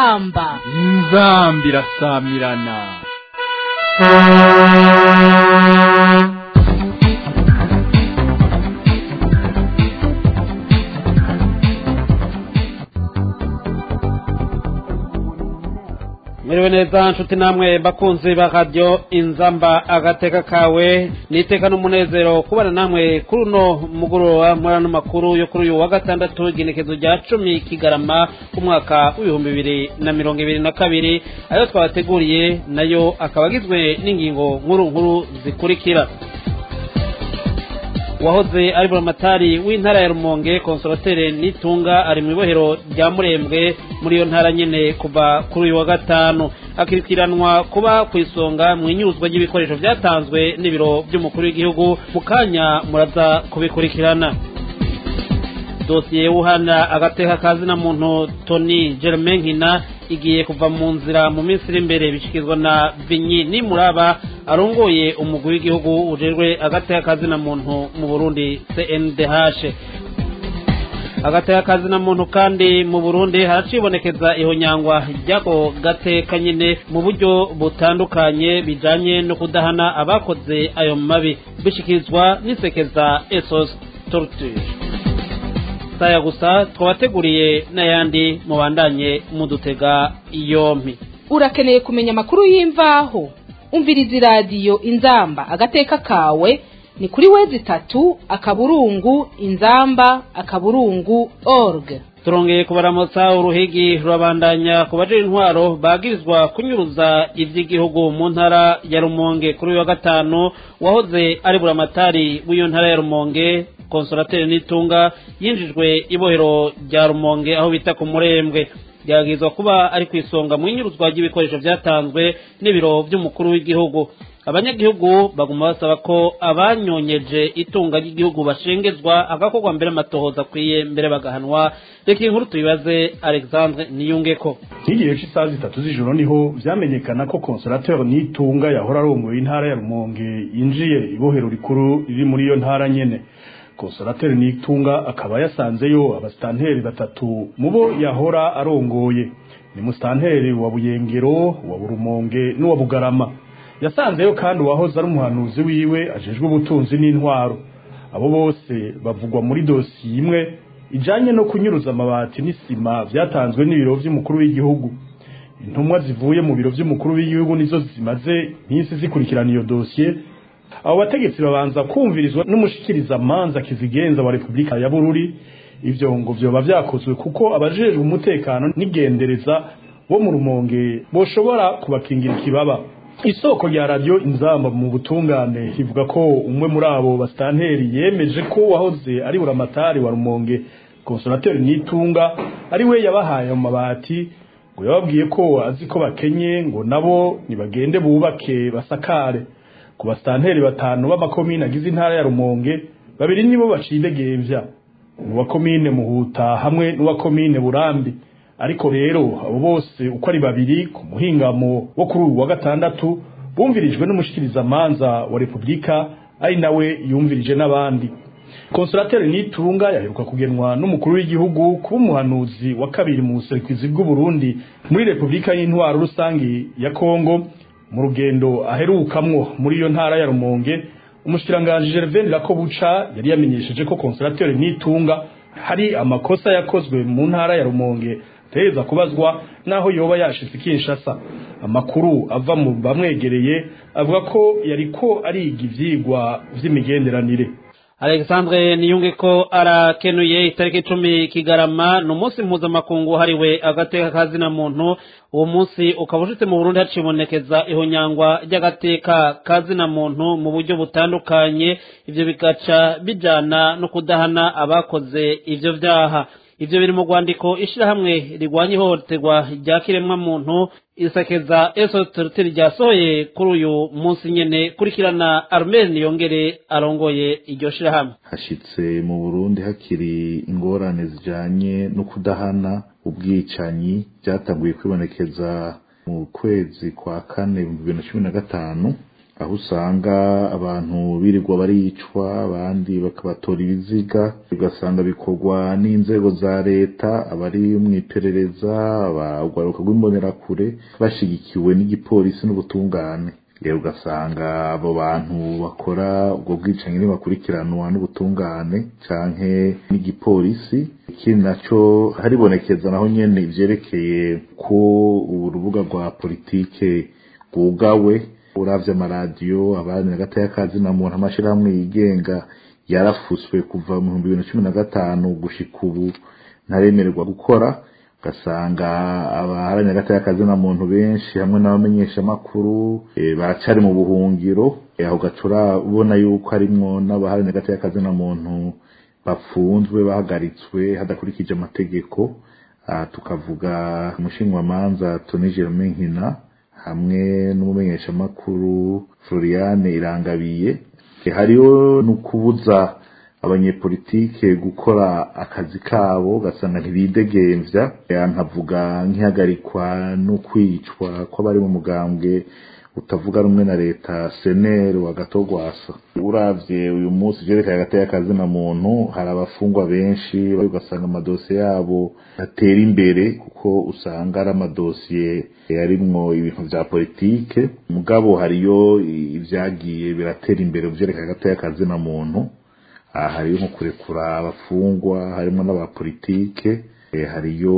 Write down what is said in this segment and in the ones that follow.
inzamba inzamba irasamirana mwiriwe neza nshuti namwe bakunzi ba radiyo inzamba agateka kawe niteka n'umunezero kubana namwe kuri uno mugoroba muri ano makuru yo kuri uyu wa gatandatu igenekezo rya cumi kigarama umwaka w'ibihumbi bibiri na mirongo ibiri na kabiri ayo twabateguriye nayo akaba agizwe n'ingingo nkuru nkuru zikurikira uwahoze ari buramatari w'intara ya rumonge konsoratere nitunga ari mu ibohero rya murembwe muri iyo ntara nyine kuva kuri uyu wa gatanu akurikiranwa kuba ku isonga mu inyuzwa ry'ibikoresho byatanzwe n'ibiro by'umukuru w'igihugu mu kanya muraza kubikurikirana dosiye y'uhana agateka kazina muntu toni germain nkina igiye kuva mu nzira mu minsi iri imbere bishyikirizwa na vinyi nimuraba arongoye umugwi w'igihugu ujejwe agateka kazina muntu mu burundi cndh agateka kazina muntu kandi mu burundi haracibonekeza ihonyangwa ry'ako gateka nyine mu buryo butandukanye bijanye no kudahana abakoze ayo mabi bishyikirizwa n'isekeza esos torture saya gusa twabateguriye n'ayandi mubandanye mudutega yompi urakeneye kumenya amakuru y'imvaho umviriza iradiyo inzamba agateka kawe ni kuri wezi itatu akaburungu inzamba akaburungu org turongeye kubaramutsa uruhigi rurabandanya ku bajira intwaro bagirizwa kunyuruza iby'igihugu mu ntara ya rumonge kuri uyu wa gatanu wahoze ari buramatari w'iyo ntara ya rumonge konsorateri n'itunga yinjijwe ibohero rya rumonge aho bita ku murembwe byagizwa kuba ari ku isonga mu inyuruzwa ry'ibikoresho byatanzwe n'ibiro by'umukuru w'igihugu abanyagihugu baguma basaba ko abanyonyeje itunga ry'igihugu bashengezwa agakorwa mbere amatohoza akwiye mbere bagahanwa reka inkuru tuyibaze alexandre niyungeko nk'igihe cy'isaha zitatu z'ijoro niho vyamenyekana ko konsorateri n'itunga yahora arongoye intara ya rumonge yinjiye ibohero rikuru riri muri iyo ntara nyene konsorateri n'itunga akaba yasanzeyo abasitanteri batatu mu bo yahora arongoye ni musitanteri wa buyengero wa burumonge n'uwa bugarama yasanzeyo kandi uwahoze ari umuhanuzi wiwe ajejwe ubutunzi n'intwaro abo bose bavugwa muri dosiye imwe ijanye no kunyuruza amabati n'isima vyatanzwe n'ibiro vy'umukuru w'igihugu intumwa zivuye mu biro vy'umukuru w'igihugu nizo zimaze iminsi zikurikirana iyo dosiye abo bategetsi babanza kumvirizwa n'umushikiriza manza kizigenza wa Republika ya Bururi ivyo ngo vyoba vyakozwe kuko abajejwe umutekano n'igendereza bo mu rumonge boshobora kubakingira ikibaba isoko rya radio inzamba mu butungane ivuga ko umwe muri abo bastanteri yemeje ko wahoze ari buramatari wa rumonge konsolateri nitunga ari we yabahaye mu mabati ngo yababwiye ko azi ko bakenye ngo nabo nibagende bubake basakare ku basitanteri batanu b'amakomine agize intara ya rumonge babiri nibo bacidegembya uwa komine muhuta hamwe n'uwa komine burambi ariko rero abo bose uko ari babiri ku muhingamo wo kuri uyu wa gatandatu bumvirijwe n'umushikirizamanza wa repubulika ari nawe yumvirije n'abandi konsolateri nitunga yaheruka kugenwa n'umukuru w'igihugu kuba umuhanuzi wa kabiri mu buserukizi bw'uburundi muri repubulika y'intwaro rusange ya kongo mu rugendo aherukamwo muri iyo ntara ya rumonge umushikiranganji gervain rakobuca yari yamenyesheje ko konsolateri nitunga hari amakosa yakozwe mu ntara ya rumonge ategereza kubazwa naho yoba yashitse kinshasa amakuru ava mu bamwegereye avuga ko yariko ariga ivyigwa vy'imigenderanire alexandre niyunge ko arakenuye itariki icumi kigarama ni umunsi mpuzamakungu wahariwe agateka kazina muntu uwo munsi ukaba ushitse mu burundi hacibonekeza ihonyangwa ry'agateka kazina muntu mu buryo butandukanye ivyo bigaca bijana no kudahana abakoze ivyo vyaha ivyo biri mu rwandiko ishirahamwe rigwanya ihohoterwa rya kiremwa muntu isakeza esotorite ryasohoye kuri uyu munsi nyene kurikirana armel niyongere arongoye iryo shirahamwe hashitse mu burundi hakiri ingorane zijanye no kudahana ubwicanyi byatanguye kwibonekeza mu kwezi kwa kane ibihumbi bibiri na cumi na gatanu aho usanga abantu birirwa baricwa abandi bakabatora ibiziga ugasanga bikorwa n'inzego za leta abari mu iperereza abagwaruka rw'imbonerakure bashigikiwe n'igipolisi n'ubutungane rero ugasanga abo bantu bakora ubwo bwicanyi ntibakurikiranwa n'ubutungane canke n'igipolisi ikindi naco haribonekeza naho nyene ivyerekeye ko urubuga rwa politike rwugawe uravye amaradiyo abandi hagati y'akazi na muntu amashirahamwe yigenga yarafuswe kuva mu bihumbi bibiri na cumi na gatanu gushika ubu ntaremererwa gukora ugasanga abaharanira hagati y'akazi na muntu benshi hamwe n'abamenyeshamakuru e, baracari mu buhungiro e, aho gacura ubona yuko harimwo n'abaharanira hagati y'akazi na muntu bafunzwe bahagaritswe hadakurikije amategeko aha tukavuga umushinwamanza Tony Germain Nkina hamwe n'umumenyeshamakuru Floriane Irangabiye hariho no kubuza abanyepolitike gukora akazi kabo ugasanga ntibidegemvya nkavuga nk'ihagarikwa no kwicwa kw'abari mu mugambwe utavuga rumwe na leta seneri wa gatogwasa uravye uyu munsi vyerekanye hagati y'akazi na muntu hari abafungwa benshi ugasanga amadosiye yabo atera imbere kuko usanga ari amadosiye yarimwo ibintu vya politike mugabo hariyo ivyagiye biratera imbere vyerekanye hagati y'akazi na muntu aha hariyo nko kurekura abafungwa harimwo n'abapolitike hariyo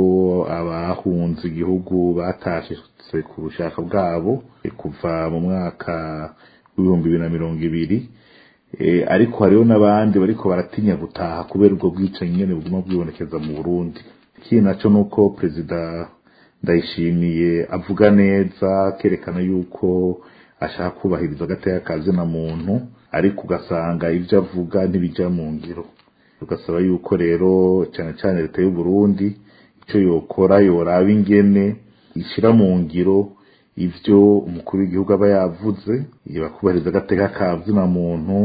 abahunze igihugu batashitse ku bushaka bwabo kuva mu mwaka w'ibihumbi bibiri na mirongo ibiri ariko hariho n'abandi bariko baratinya gutaha kubera ubwo bwicanyi nyene buguma bwibonekeza mu burundi ikindi naco nuko perezida ndayishimiye avuga neza akerekana yuko ashaka kubahiriza agateka kazi na muntu ariko ugasanga ivyo avuga ntibija mu ngiro ugasaba yuko rero cyane cyane leta y'u Burundi icyo yokora yoraba ingene ishira mu ngiro ivyo umukuru w'igihugu aba yavuze bakubahiriza agateka ka zina muntu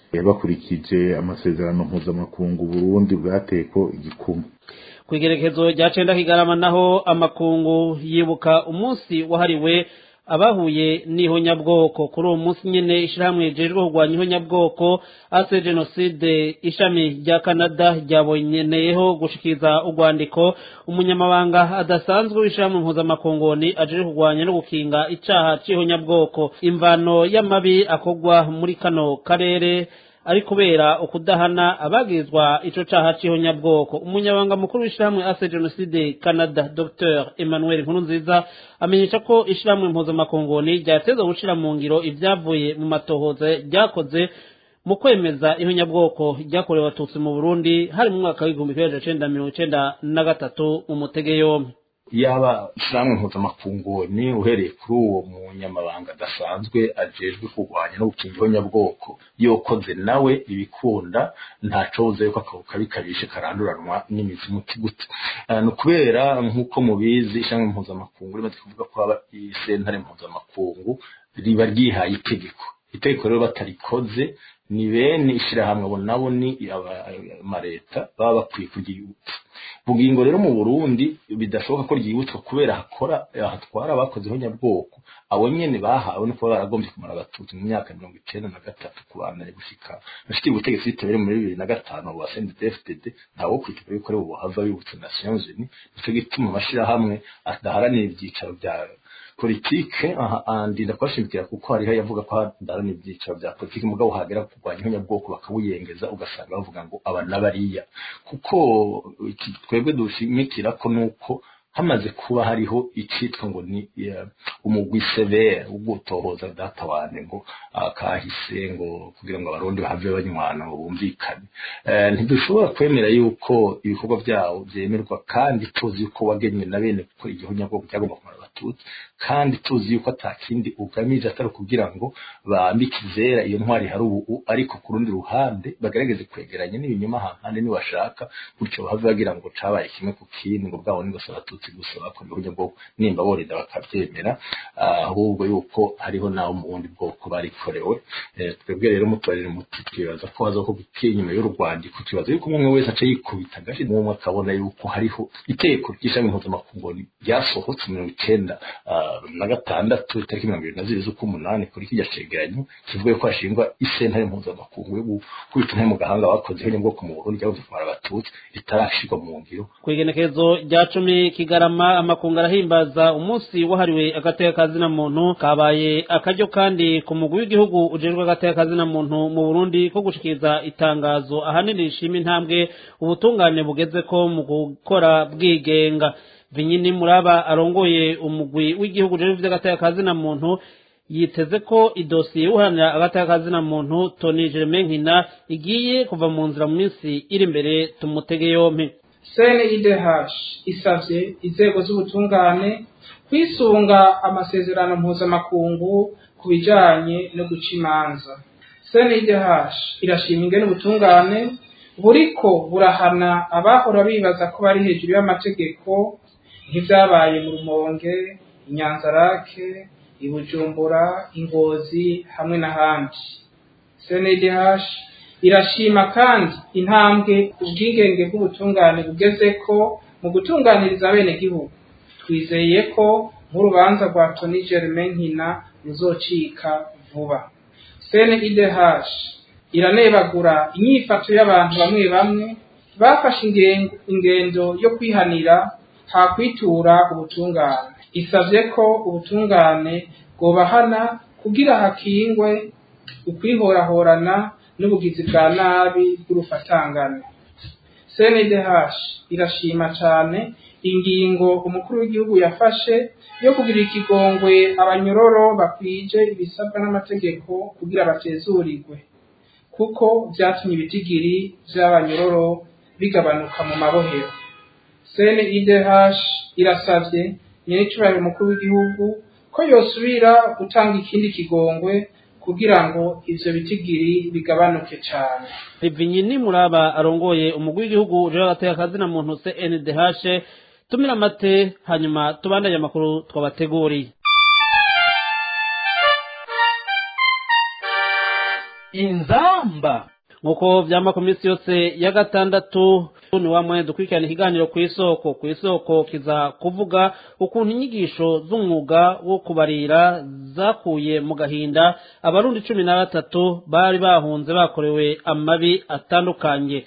bakurikije amasezerano mpuzamakungu Burundi bwateko igikumu ku igerekezo rya cenda kigarama naho amakungu yibuka umunsi wahariwe abahuye n'ihonyabwoko kuri uwo munsi nyene ishirahamwe rijejwe kurwanya ihonyabwoko ase jenoside ishami rya canada ryabonyeneyeho gushikiriza urwandiko umunyamabanga adasanzwe w'ishirahamwe mpuzamakongoni ajejwe kurwanya no gukinga icaha c'ihonyabwoko imvano y'amabi akorwa muri kano karere ari kubera ukudahana abagirizwa ico caha c'ihonyabwoko umunyabanga mukuru w'ishirahamwe ase jenoside canada dr emmanuel nkurunziza amenyesha ko ishirahamwe mpuzamakongoni ryateza gushira mu ngiro ivyavuye mu matohoza ryakoze mu kwemeza ihonyabwoko ryakorewe abatutsi mu burundi hari mu mwaka w'igihumbi kimwe cenda mirongo icenda na gatatu mu mutege yompi yaba ishyirahamwe mpuzamakunguni uhereye kuri uwo munyamabanga adasanzwe ajejwe kurwanya no gukinga ihonyabwoko yokoze nawe ibikunda ntacobuze yuko akabo kabi kabishe karanduranwa n'imizi muti gute ni ukubera nk'uko mubizi ishyirahamwe mpuzamakungu rimaze kuvuga ko haba isentare mpuzamakungu riba ryihaye itegeko itegeko rero batarikoze ni bene ishyirahamwe abo nabo ni amaleta baba bakwiye kuryibutsa bugingo rero mu burundi bidashoboka ko ryibutswa kubera hakora hatwara abakoze ihonyabwoko abo nyene bahawe no kuba baragombye kumara abatutsi mu myaka mirongo icenda na gatatu kubandanya gushika bashikira ubutegetsi bitewe muri bibiri na gatanu wa CNDD-FDD ntawo kwitwa yuko ari buhava bibutsa Nations Unies nico gituma amashirahamwe adaharanira ivyicaro vya politike ndinda kubashimikira kuko hariho yavuga ko hadarana ibyiciro bya politike mugabo hagera kurwanya ihonyabwoko bakawuyengeza ugasanga bavuga ngo aba n'abariya kuko twebwe dushimikira ko nuko hamaze kuba hariho icitwa ngo ni umugwi severe wo gutohoza data wane ngo akahise ngo kugira ngo abarundi bahave banywana ngo bumvikane ntidushobora kwemera yuko ibikorwa byawo byemerwa kandi tuzi yuko wagenywe na bene kuko igihonyabwoko cyagomba kumara abatutsi kandi tuzi yuko atakindi ugamije atari kugira ngo bambike izera iyo ntwari hari ubu ariko ku rundi ruhande bagerageze kwegeranya n'ibinyoma hampande nibashaka gutyo bahave bagira ngo cabaye kimwe ku kindi ngo bwabo nigose abatutsi abatutsi gusa bakorewe uburyo bwo nimba borinda bakabyemera ahubwo yuko hariho n'abo mu bundi bwoko barikorewe twebwe rero mutubarire muti twibaza ko haza ko inyuma y'urwandiko twibaza yuko umwe wese aca yikubita agashi n'umwe akabona yuko hariho iteko ry'ishami mpuzamakungu ryasohotse mirongo icyenda na gatandatu itariki mirongo irindwi na zibiri z'uk'umunani kuri kirya cegeranyo kivuga ko hashingwa isentare mpuzamakungu yo gukubita intare mu gahanga bakoze ho bwoko mu burundi ryabuze kumara abatutsi ritarashirwa mu ngiro ku igenekerezo rya cumi kigarama amakungu arahimbaza umunsi wahariwe agateka kazina muntu kabaye akaryo kandi ku mugwi w'igihugu ujejwe agateka kazina muntu mu burundi ko gushikiriza itangazo ahanini rishima intambwe ubutungane bugeze ko mu gukora bwigenga vinyini muraba arongoye umugwi w'igihugu ujejwe ivy'agateka kazina muntu yiteze ko idosiye uharanira agateka kazina muntu Tony Germain Nkina igiye kuva mu nzira mu minsi iri imbere tumutege yompi CNIDH isavye inzego z'ubutungane kwisunga amasezerano mpuzamakungu ku bijanye no guca imanza CNIDH irashima ingene ubutungane buriko burahana abahora bibaza ko bari hejuru y'amategeko nk'ivyabaye mu rumonge inyanzarake ibujumbura ingozi hamwe n'ahandi cndh irashima kandi intambwe ubwigenge bw'ubutungane bugeze ko mu gutunganiriza abenegihugu twizeye ko nk'urubanza rwa toni germain nkina ruzocika vuba cndh iranebagura inyifato y'abantu bamwe bamwe bafashe ingendo yo kwihanira hakwitura ubutungane isabye ko ubutungane bwobahana kugira hakingwe ukwihorahorana n'ubugizi bwa nabi bw'urufatangane cndh irashima cyane ingingo umukuru w'igihugu yafashe yo kugira ikigongwe abanyororo bakwije ibisabwa n'amategeko kugira batezurirwe kuko byatumye ibitigiri by'abanyororo bigabanuka mu mabohero cndh irasabye nyir'icyubahiro umukuru w'igihugu ko yosubira gutanga ikindi kigongwe kugira ngo ivyo bitigiri bigabanuke cane Vinyini muraba arongoye umugwi w'igihugu uje agateka kazina muntu CNDH tumira amate hanyuma tubandanye amakuru twabateguriye inzamba nkuko vyama ku minsi yose ya gatandatu ni wa mwene dukurikirana ikiganiro ku isoko ku isoko kiza kuvuga ukuntu inyigisho z'umwuga wo kubarira zakuye mu gahinda abarundi cumi na batatu bari bahunze bakorewe amabi atandukanye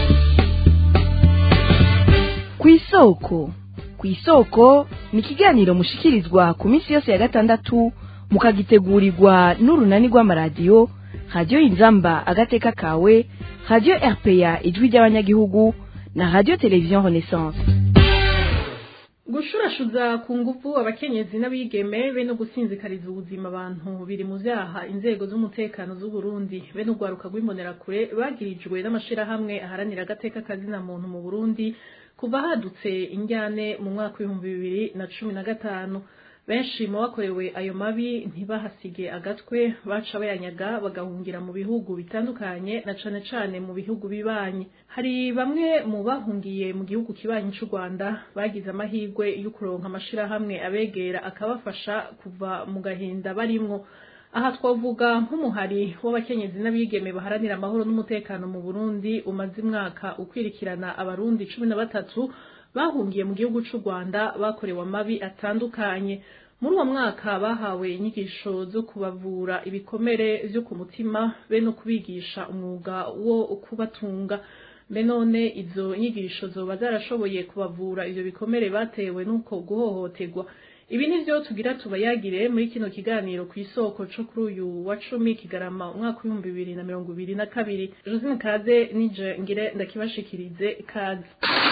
ku isoko ku isoko ni ikiganiro mushikirizwa ku minsi yose ya gatandatu mukagitegurirwa n'urunani rw'amaradiyo radiyo inzamba agateka kawe radiyo rpa ijwi ry'abanyagihugu na radiyo televiziyo renaissance gushurashuza ku ngufu abakenyezi n'abigeme be no gusinzikariza ubuzima abantu biri mu vyaha inzego z'umutekano z'u Burundi be n'urwaruka rw'imbonerakure bagirijwe n'amashirahamwe aharanira agateka kazina muntu mu Burundi kuva hadutse injyane mu mwaka w'ibihumbi bibiri na cumi na gatanu benshi mu bakorewe ayo mabi ntibahasige agatwe baca bayanyaga bagahungira mu bihugu bitandukanye na cane cane mu bihugu bibanyi hari bamwe mu bahungiye mu gihugu kibanyi c'u Rwanda bagize amahirwe yo kuronka amashirahamwe abegera akabafasha kuva mu gahinda barimwo aha twavuga nk'umuhari w'abakenyezi n'abigeme baharanira amahoro n'umutekano mu Burundi umaze imwaka ukwirikirana abarundi cumi na batatu bahungiye mu gihugu c'u Rwanda bakorewe amabi atandukanye muri uwo mwaka bahawe inyigisho zo kubavura ibikomere vyo ku mutima be no kubigisha umwuga wo kubatunga mbe none izo nyigisho zoba zarashoboye kubavura ivyo bikomere batewe n'uko guhohoterwa ibi nivyo tugira tubayagire muri kino kiganiro ku isoko co kuri uyu wa cumi kigarama umwaka w'ibihumbi bibiri na mirongo ibiri na kabiri josine kaze nije ngire ndakibashikirize kaze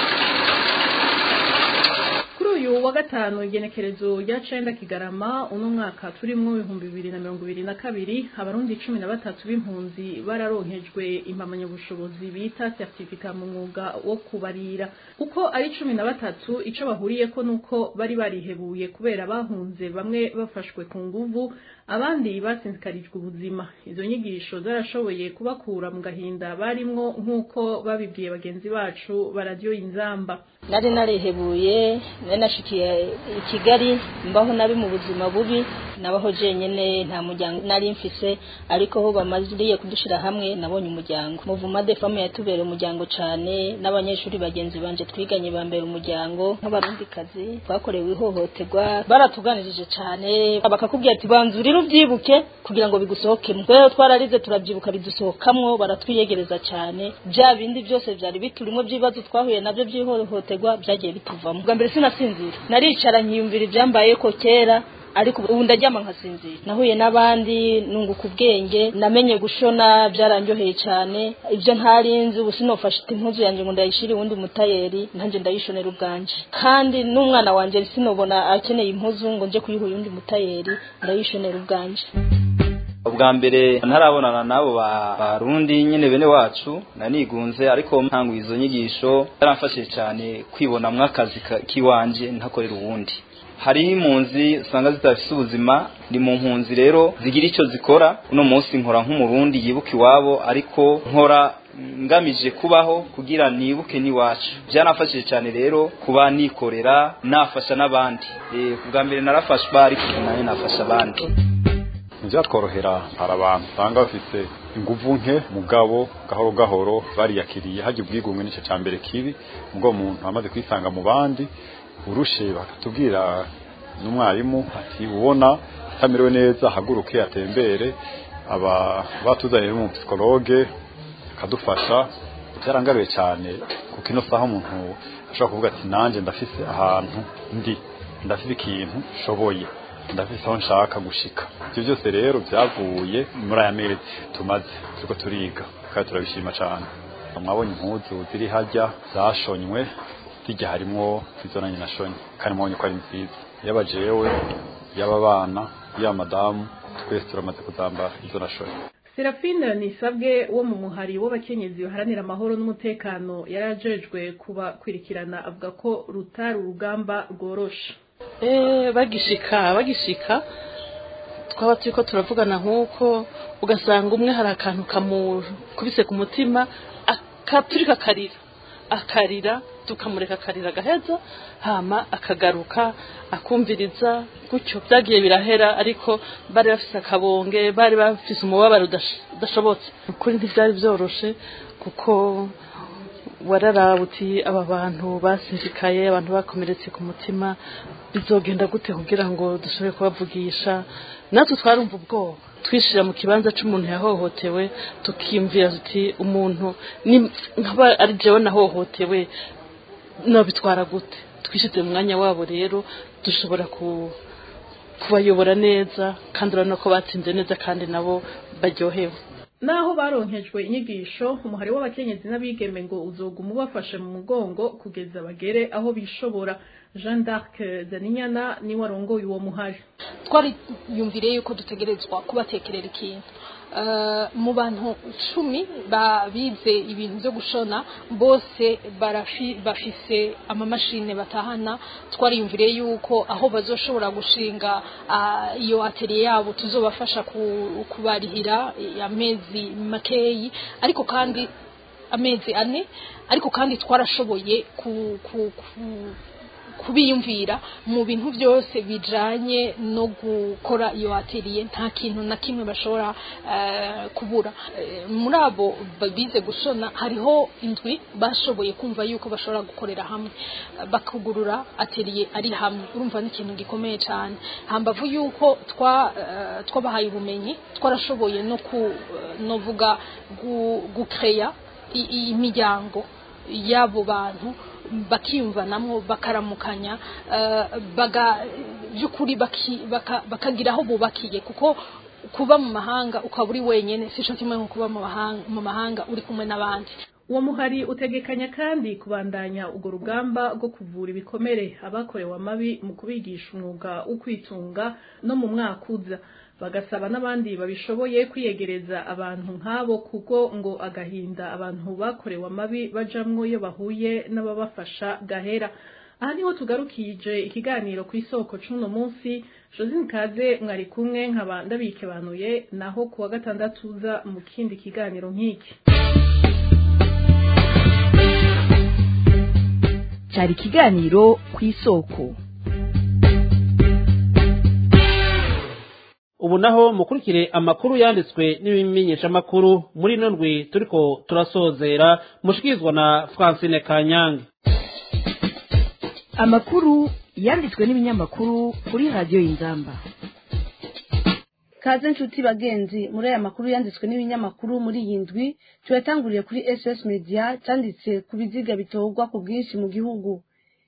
kuri uyu wa gatanu igenekerezo rya cenda kigarama uno mwaka turimwo ibihumbi bibiri na mirongo ibiri na kabiri abarundi cumi na batatu b'impunzi bararonkejwe impamyabushobozi bita certificat mu mwuga wo kubarira uko ari cumi na batatu ico bahuriyeko nuko bari barihebuye kubera bahunze bamwe bafashwe ku nguvu abandi batsinzikarijwe ubuzima izo nyigisho zarashoboye kubakura mu gahinda barimwo nk'uko babibwiye bagenzi bacu baradiyo inzamba nari narihebuye nari nashikiye i kigali mbaho nabi mu buzima bubi nabaho jenyine nta muryango nari mfise ariko ho bamaziriye kudushira hamwe nabonye umuryango muvuma de femme yatubereye umuryango cane n'abanyeshuri bagenzi banje twiganye bambera umuryango nk'abarundikazi twakorewe ihohoterwa baratuganirije cane bakakubwira ati banza urire uvyibuke kugira ngo bigusohokemo rero twararize turavyibuka bidusohokamwo baratwiyegereza cane bya bindi byose vyari biturimo by'ibibazo twahuye navyo by'ihohoterwa byagiye bituvamo bwa mbere sinasinzira naricara nkiyumvira ivyambayeko kera ariko ubu ndaryama nkasinzira nahuye n'abandi nunguka ubwenge namenye gushona byaranjoheye cyane ibyo ntari nzi ubu sinofashe impuzu yanjye ngo ndayishire uwundi mutayeri nanjye ndayishonera ubwanje kandi n'umwana wanjye sinobona akeneye impuzu ngo nje kuyiha uyundi mutayeri ndayishonera ubwanje ubwa mbere ntarabonana n'abo barundi nyine bene wacu nanigunze ariko ntangu izo nyigisho yaramfashije cyane kwibonamwo akazi k'iwanje ntakorera uwundi hari impunzi usanga zidafite ubuzima ni mu mpunzi rero zigira icyo zikora uno munsi nkora nk'umurundi yibuka iwabo ariko nkora ngamije kubaho kugira nibuke n'iwacu byanafashije cyane rero kuba nikorera nafasha n'abandi bwa mbere narafashwa ariko nayo nafasha abandi ntibyatworohera hari abantu usanga bafite inguvu nke mugabo gahoro gahoro bariyakiriye hajya ubwigunge n'icyo cya mbere kibi ubwo umuntu amaze kwisanga mu bandi urushe bakatubwira n'umwarimu ati ubona atamerewe neza haguruke atembere aba batuzaniye n'umupsikologe akadufasha byarangaruye cyane kuko ino saha umuntu ashobora kuvuga ati nanjye ndafise ahantu ndi ndafise ikintu nshoboye ndafise aho nshaka gushika ibyo byose rero byavuye muri aya mezi tumaze turiko turiga kandi turabishima cyane mwabonye impuzu ziri hajya zashonywe hirya harimwo izo nanjye nashonye kandi mwabonye ko ari nziza yaba jewe yaba abana yaba madamu twese turamaze kuzambara izo nashonye Serafine Nisabwe wo mu muhari w'abakenyezi baharanira amahoro n'umutekano yarajejwe kuba kwirikirana avuga ko rutari urugamba rworoshe eh bagishika bagishika twaba turiko turavugana nk'uko ugasanga umwe hari akantu kamukubise ku mutima akaturika akarira akarira tukamureka akarira agaheza hama akagaruka akumviriza gutyo byagiye birahera ariko bari bafise akabonge bari bafise umubabaro udashobotse ukuri ntibyari byoroshe kuko wararaba uti aba bantu basinzikaye abantu bakomeretse ku mutima bizogenda gute kugira ngo dushobore kubavugisha natwe twarumva ubwoba twishira mu kibanza c'umuntu yahohotewe tukimvira tuti umuntu nkaba ari jewe nahohotewe nobitwara gute twishize mu mwanya wabo rero dushobora kubayobora neza kandi urabona ko batsinze neza kandi nabo baryohewe naho baronkejwe inyigisho umuhari w'abakenyezi n'abigeme ngo uzoguma ubafashe mu mugongo kugeza bagere aho bishobora jean d'arc zaninyana niwe arongoye uwo muhari twari yumvire yuko dutegerezwa kubatekerera ikintu mu bantu cumi bize ibintu byo gushona bose bafise amamashini batahana twariyumvire yuko aho bazoshobora gushinga iyo atelier yabo tuzobafasha kubarihira amezi makeyi ariko kandi amezi ane ariko kandi twarashoboye kubiyumvira mu bintu byose bijanye no gukora iyo atelier nta kintu na kimwe bashobora kubura muri abo bize gushona hariho indwi bashoboye kumva yuko bashobora gukorera hamwe bakugurura atelier ari hamwe urumva ni ikintu gikomeye cyane hambavu yuko twabahaye ubumenyi twarashoboye no kuvuga gukeya imiryango y'abo bantu bakiyumvanamo bakaramukanya by'ukuri bakagira aho bubakiye kuko kuba mu mahanga ukaba uri wenyine si cyo kimwe nko kuba mu mahanga uri kumwe n'abandi uwo muhari utegekanya kandi kubandanya urwo rugamba rwo kuvura ibikomere abakorewe amabi mu kubigisha umwuga wo kwitunga no mu mwaka uza bagasaba n'abandi babishoboye kwiyegereza abantu nk'abo kuko ngo agahinda abantu bakorewe amabi bajamwo iyo bahuye n'ababafasha gahera aha niho tugarukije ikiganiro ku isoko c'uno munsi josine kaze mwari kumwe nkaba ndabikebanuye naho ku wa gatandatu uza mu kindi kiganiro nk'iki cyari ikiganiro ku isoko ubu naho mukurikire amakuru yanditswe n'ibimenyeshamakuru muri ino ndwi turiko turasozera mushikirizwa na francine kanyange amakuru yanditswe n'ibinyamakuru kuri radiyo y'inzamba kaze nshuti bagenzi muri aya makuru yanditswe n'ibinyamakuru muri iyi ndwi tuyatanguriye kuri ss media cyanditse ku biziga bitorwa ku bwinshi mu gihugu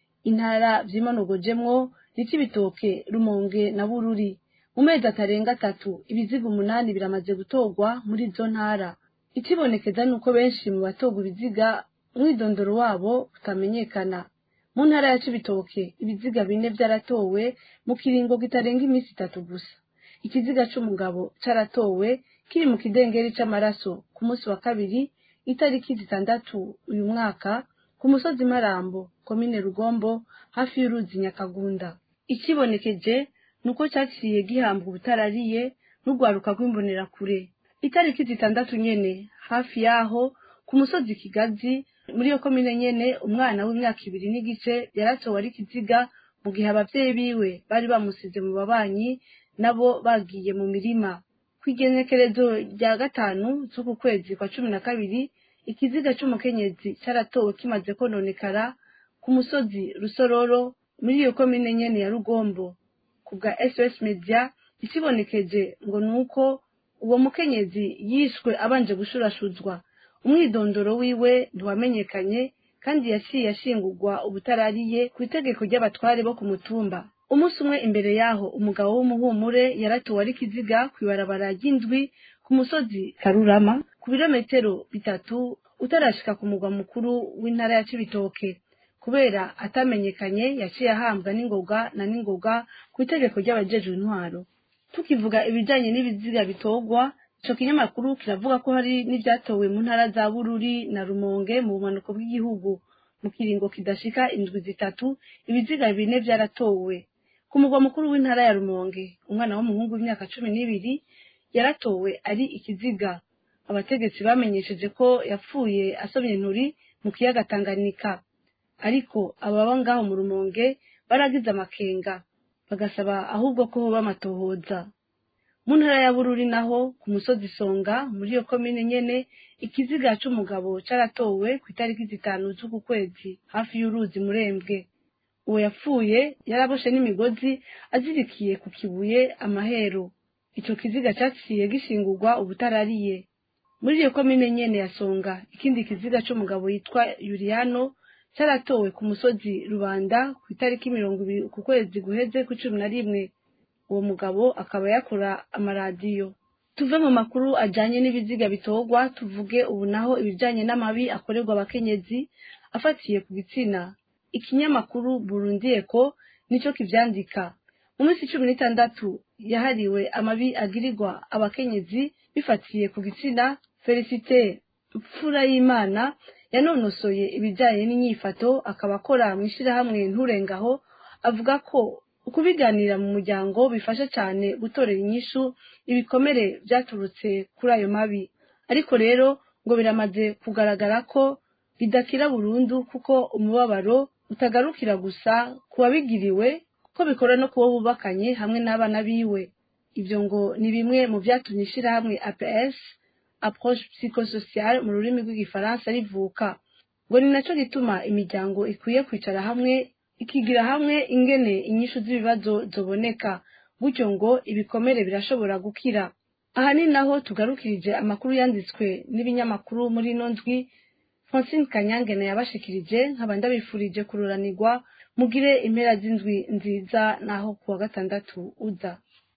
intara vyimanogojemwo n'icibitoke rumonge na bururi mu mezi atarenga atatu ibiziga umunani biramaze gutorwa muri izo ntara ikibonekeza ni uko benshi mu batorwa ibiziga umwidondoro wabo utamenyekana mu ntara ya cibitoke ibiziga bine vyaratowe mu kiringo kitarenga iminsi itatu gusa ikiziga c'umugabo caratowe kiri mu kidengeri c'amaraso ku munsi wa kabiri itariki zitandatu uyu mwaka ku musozi marambo komine rugombo hafi y'uruzi nyakagunda ikibonekeje nuko cyaciye gihambwa ubutarariye n'urwaruka rw'imbonerakure itariki zitandatu nyene hafi yaho ku musozi kigazi muri iyo komine nyene umwana w'imyaka ibiri n'igice yaratowe ari kiziga mu gihe abavyeyi biwe bari bamusize mu babanyi nabo bagiye mu mirima kw'igenekerezo rya gatanu z'uku kwezi kwa cumi na kabiri ikiziga c'umukenyezi caratowe kimaze kononekara ku musozi rusororo muri iyo komine nyene ya rugombo ku bwa sos media ikibonekeje ngo ni uko uwo mukenyezi yishwe abanje gushurashuzwa umwidondoro wiwe ntiwamenyekanye kandi yaciye ashingurwa ubutarariye ku itegeko ry'abatware bo ku mutumba umunsi umwe imbere yaho umugabo w'umuhumure yaratowe ari kiziga kw'ibarabara ry'indwi ku musozi karurama ku birometero bitatu utarashika ku mugwa mukuru w'intara ya cibitoke kubera atamenyekanye yaciye ahambwa n'ingoga na n'ingoga ku itegeko ry'abajejwe intwaro tukivuga ibijanye n'ibiziga bitorwa ico kinyamakuru kiravuga ko hari n'ivyatowe mu ntara za bururi na rumonge mu bumanuko bw'igihugu mu kiringo kidashika indwi zitatu ibiziga bine vyaratowe ku mugwa mukuru w'intara ya rumonge umwana w'umuhungu w'imyaka cumi n'ibiri yaratowe ari ikiziga abategetsi bamenyesheje ko yapfuye asomye inturi mu kiyaga tanganyika ariko ababa ngaho mu rumonge baragize amakenga bagasaba ahubwo ko hoba amatohoza mu ntara ya bururi naho ku musozi songa muri iyo komine nyene ikiziga c'umugabo caratowe ku itariki zitanu z'uku kwezi hafi y'uruzi murembwe uwo yapfuye yaraboshe n'imigozi azirikiye ku kibuye amahero ico kiziga caciye gishingurwa ubutarariye muri iyo komine nyene ya songa ikindi kiziga c'umugabo yitwa yuriyano caratowe ku musozi rubanda ku itariki mirongo ibiri ku kwezi guheze ku cumi na rimwe uwo mugabo akaba yakora amaradiyo tuve mu makuru ajanye n'ibiziga bitorwa tuvuge ubu naho ibijanye n'amabi akorerwa abakenyezi afatiye ku gitsina ikinyamakuru burundiyeko nico kivyandika mu minsi cumi n'itandatu yahariwe amabi agirirwa abakenyezi bifatiye ku gitsina felicite mfura y'imana yanonosoye ibijyanye n'inyifato akaba akora mu ishyirahamwe nturengaho avuga ko ukubiganira mu muryango bifasha cyane gutorera inyishu ibikomere byaturutse kuri ayo mabi ariko rero ngo biramaze kugaragara ko bidakira burundu kuko umubabaro utagarukira gusa ku wabigiriwe ko bikora no kubo bubakanye hamwe n'abana biwe ibyo ngo ni bimwe mu byatumye ishyirahamwe aps approche psychosocial mu rurimi rw'igifaransa rivuka ngo ni nacyo gituma imiryango ikwiye kwicara hamwe ikigira hamwe ingene inyishu z'ibibazo zoboneka gutyo ngo ibikomere birashobora gukira aha ni naho tugarukirije amakuru yanditswe n'ibinyamakuru muri ino ndwi francine kanyangene yabashikirije nkaba ndabifurije kururanirwa mugire impera z'indwi nziza naho kuwa gatandatu uza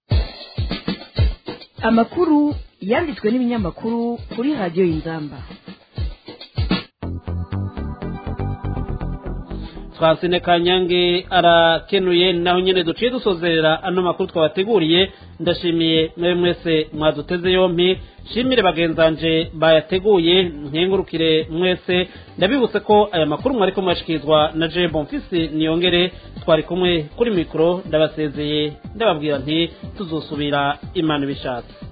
amakuru yanditswe n'ibinyamakuru kuri radiyo y'inzamba Francine Kanyange arakenuye naho nyene duciye dusozerera ano makuru twabateguriye ndashimiye mwe mwese mwaduteze yompi shimire bagenzanje bayateguye nkengurukire mwese ndabibutse ko aya makuru mwariko mwashikirizwa na Je Bonfisi niyongere twari kumwe kuri mikro ndabasezeye ndababwira nti tuzosubira imana ibishatse